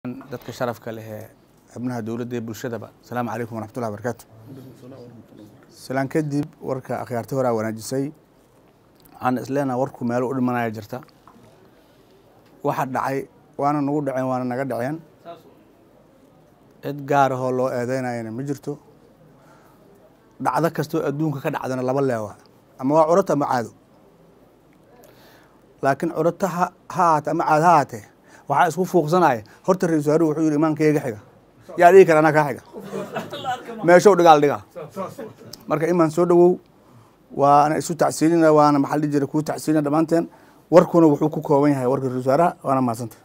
dadka sharafka leh ee xubnaha dowladda ee bulshadaba asalaamu calaykum waraxmatullahi barakaatu salaan kadib warka akhyaarta horaa wanaajisay waxaan isleenaha warku meelo u dhimanaya jirta waxa dhacay waana nagu dhaceen waana naga dhaceen cid gaar ahoo loo eedeynayana ma jirto dhacdo kastoo adduunka ka dhacdana laba leewa ama waa curata ama caado laakiin curata ha haate ama caad ha haatee waxaa isku fuuqsanaya horta ra-isul wasaaruhu wuxuu yihi imaankayga xiga yaa dhigi kara anaa kaa xiga meeshow dhigaal dhigaa marka imaan soo dhowow waana isu tacsiinina waana maxaa dhihi jira kuu tacsiinina dhammaanteen warkuna wuxuu ku kooban yahay warka ra-isul wasaaraha waana mahadsanta